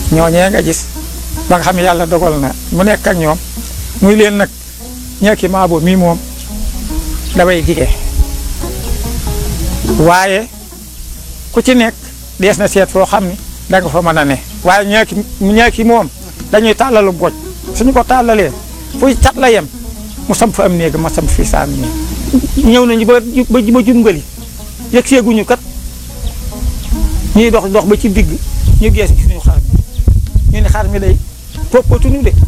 ñooñee nga gis ba nga xam ne yàlla dogal na mu nekk ak ñoom muy leen nag ñeeki maabo mii moom dafay jige waaye ku ci nekk dees na seet foo xam ni da nga fa mën a ne waaye ñeeki ñeeki moom dañuy tàllalu goj suñu ko tàllalee fuy cat la yem mu sam fa am néeg ma sam fii saam néeg ñëw nañu ba ba ba jungali yëg seeguñu kat ñuy dox dox ba ci digg ñu gees suñu xar mi ñu ne xar mi day poppatuñu de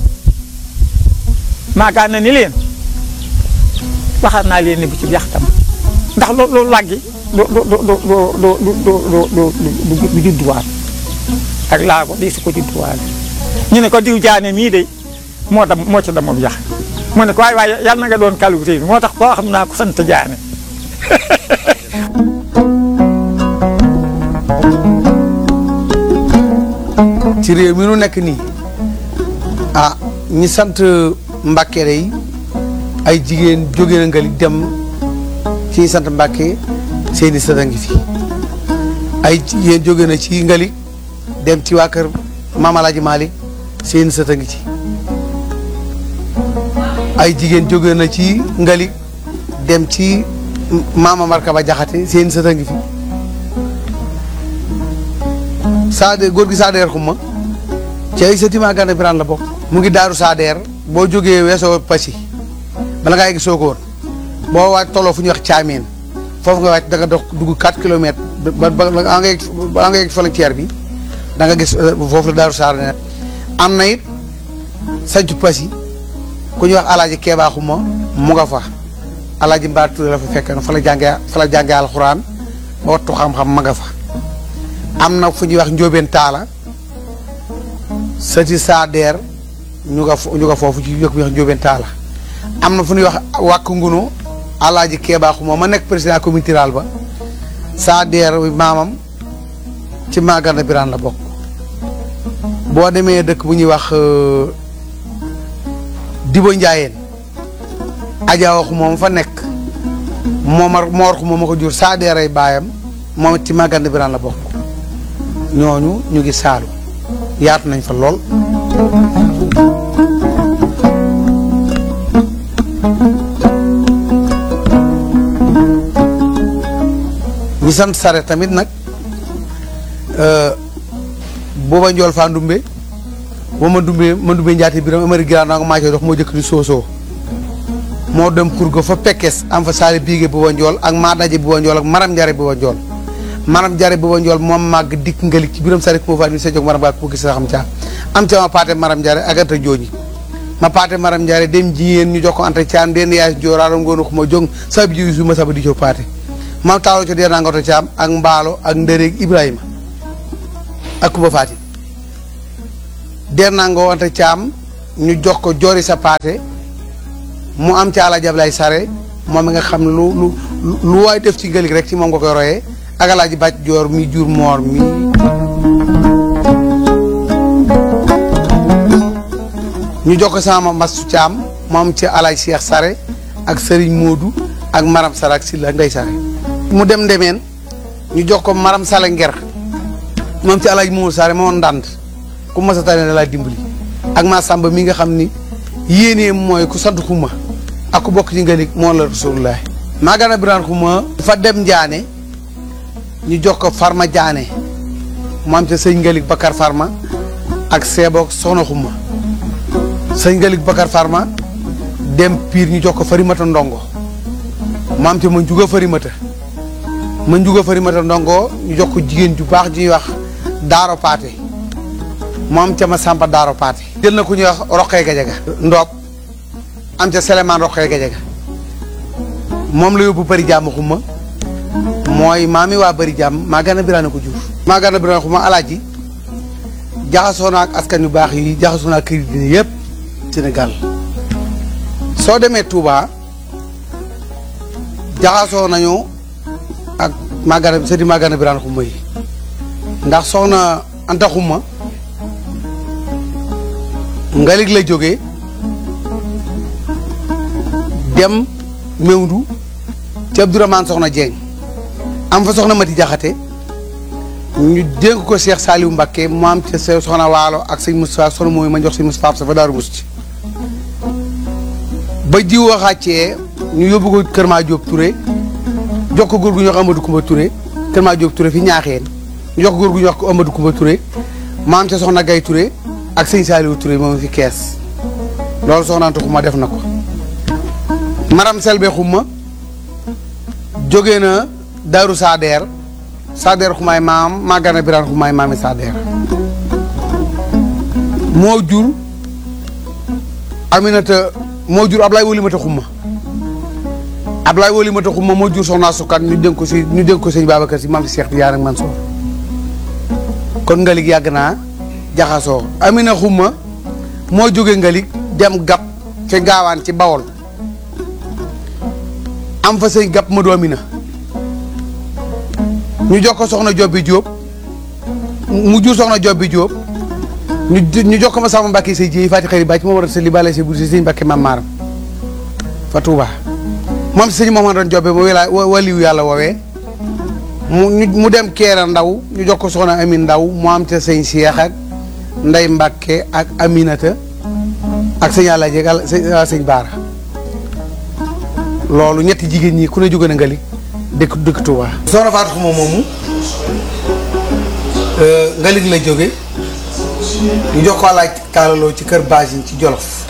maagaan na ni leen waxaat naa leen ni bu ci yaxtam ndax loo loolu làggi du du du du du du du du du judduwaat ak laago di su ko judduwaat ñu ne ko diw jaane mii de moo dam moo ci damoom yax mu ne ko waaye waaye yàlla na nga doon kalu tey moo tax koo xam naa ko sant jaane ci réew mi nu nekk nii ah ñi sant Mbàkke yi ay jigéen jóge na ngali dem ci ñi sant Mbàkke seeni sët a ngi fi ay jigéen jóge na ci ngali dem ci waa kër Maam Alaaji Maalik seeni sët a ngi ci ay jigéen jóge na ci ngali dem ci Maama Markaba Jaxate seeni sët a ngi fi Saade góor gi Saadeer xuma ci ay sëti Maa Gana Birane la bokk mu ngi daaru Saadeer boo jógee weesoo Passy bala ngaa yegg Sokone boo waaj tolloo fu ñuy wax Caameen foofu nga waaj da nga dox dugg 4 kilomètres ba ba ba nga yegg ba nga yegg frontière bi da nga gis foofu la daaru Saadeer am na it sancu Passy ku ñuy wax Alaaji Keebaa xuma mu nga fa Alaaji Mbaar Touré la fa fekk na fa la jàngee fa la jàngee alxuraan ba wattu xam-xam ma nga fa am na fu ñuy wax njóobeen taala sëti saadeer ñu nga ñu nga foofu ci yëkk bi wax njóobeen taala am na fu ñuy wax wàkk ngunu alaaji keebaaxu moom ma nekk président communauté rurale ba saadeer maamam ci Maa Gana Birane la bokk boo demee dëkk bu ñuy wax dibo njaayeen ajaa waxu moom fa nekk moomar moor xu moom ma ko jur saadeer ay baayam moom ci Maa Gana Birane la bokk ñooñu ñu ngi saalu yaatu nañ fa lool ñi sant sare tamit nag booba njool faa ndumbe boo ma ndumbe ma ndumbe njaati biram amari giraan naa nga maa dox moo jëkk di soosoo moo dem kur ga fa pekkes am fa saali biige booba njool ak maa daje booba njool ak maram njare booba njool maanaam jare booba njool moom màgg dikk ngalik ci biram sari moo fa ni sa jóg maram ba ko gis sa xam caa am ca ma paate maram jare ak anta jooji ma paate maram jare dem jigéen ñu jox ko anta caam den yaay jooraaram ngoonu xuma jóg sa bi jiwi su ma saba di co paate mam taalo co dee naa ngoto caam ak mbaalo ak ndëreeg ibrahima ak kuba faati der naa ngoo anta caam ñu jox ko joori sa paate mu am ca ala jablay sare moom mi nga xam ne lu lu lu waay def ci ngalik rek ci moom nga koy royee ak alaaji bàcc joor mi jur moor mi ñu jox ko sama mastu caam moom ci alaaj Cheikh Sare ak sëriñ Moodu ak maram Sare ak Silla Ndey Sare mu dem ndemeen ñu jox ko maram Sale nger moom ci alaaj Moodu Sare moo ndànd ku mas a tane da laa dimbali ak maa sàmba mi nga xam ni yéenee mooy ku sant xuma ak ku bokk ci ngalik moo la rasulullah Maa Gana Birane xuma fa dem njaane ñu jox ko Farma Diané mu am ca sëñ Ngalik Bakar Farma ak Seeboog Soxna Xuma sëñ Ngalik Bakar Farma dem Pire ñu jox ko Farimata Ndongo mu am ca ma njuga Farimata ma njuga Farimata Ndongo ñu jox ko jigéen ju baax ju ñuy wax Daaro Paate mu am ca ma Samba Daaro Paate jël na ku ñuy wax Roqee Gajaga Ndoob am ca Selemaan Roqee Gajaga moom la yóbbu bari jàmm xuma mooy maami waa bëri jàmm Maa Gana Birane ko jur Maa Gana Birane xuma alaaji jaxasoo na ak askan yu baax yi jaxasoo na ak kër yi dina yëpp Sénégal soo demee Touba jaxasoo nañu ak Maa Gana sëti Maa Gana Birane xuma yi ndax soxna Anta xuma ngalig la jógee dem Mewndu ci Abdourahmane soxna Dieng am fa soxna Mati Jaxate ñu dénk ko Cheikh Saliou Mbacké mu am ca sa soxna waalo ak sëñ Moustapha soxna mooy ma jox sëñ Moustapha sa fa Daaru Musti ba jiw waxaacee ñu yóbbu ko Kër Ma Diop Touré jox ko góor gu ñuy wax Amadou Koumba Touré Kër Ma Diop Touré fi ñaaxeen ñu jox ko góor gu ñuy wax ko Amadou Koumba Touré mu am ca soxna Gaye Touré ak sëñ Saliou Touré moom fi kees loolu soxnaantu xuma def na ko maram selbe xuma jóge na Daaru Sadeer Sadeer xumaay maam Magana Birane xumaay maami Sadeer moo jur Aminata moo jur Ablaye Wolimata xuma Ablaye Wolimata xuma moo jur soxna sukkan ñu dénk ko si ñu dénk ko sëñ Babacar si maam si Cheikh Tidiane ak Mansour kon ngalig yàgg naa jaxasoo Amina xuma moo jóge ngalig dem gap ca gaawaan ci Bawol am fa sëñ gap ma du Amina ñu jox ko soxna Jobbi Jóob mu jur soxna Jobbi Jóob ñu ñu jox ko ma sama Mbàkke say jiy fati xëri bàcc moo war a sa li bale sa bur si sëñ Mbàkke mam maaram fa Tuuba moom si sëñ moom doon jobbe ma wala waliwu yàlla woowee mu mu dem keera ndaw ñu jox ko soxna Amin ndaw mu am ca sëñ Cheikh ak Ndey Mbàkke ak Aminata ak sëñ yàlla jeeg sëñ Baara loolu ñetti jigéen ñi ku ne jóge na nga li dëkk dëkk Touba. soxna Fatou Xuma moomu ngalig la jóge ñu jox ko laaj taalaloo ci kër Basine ci Jolof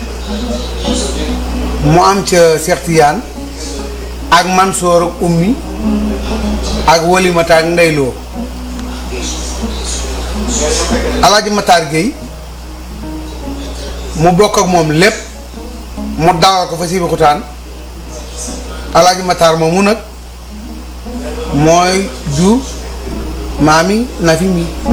mu am ca Cheikh Tidiane ak Mansoor ak Ummi ak Walimata ak Ndeyloo Alaaji Matar Gueye mu bokk ak moom lépp mu dawal ko fa Sébikotane Alaaji Matar moomu nag mooy jur maami Nafi mi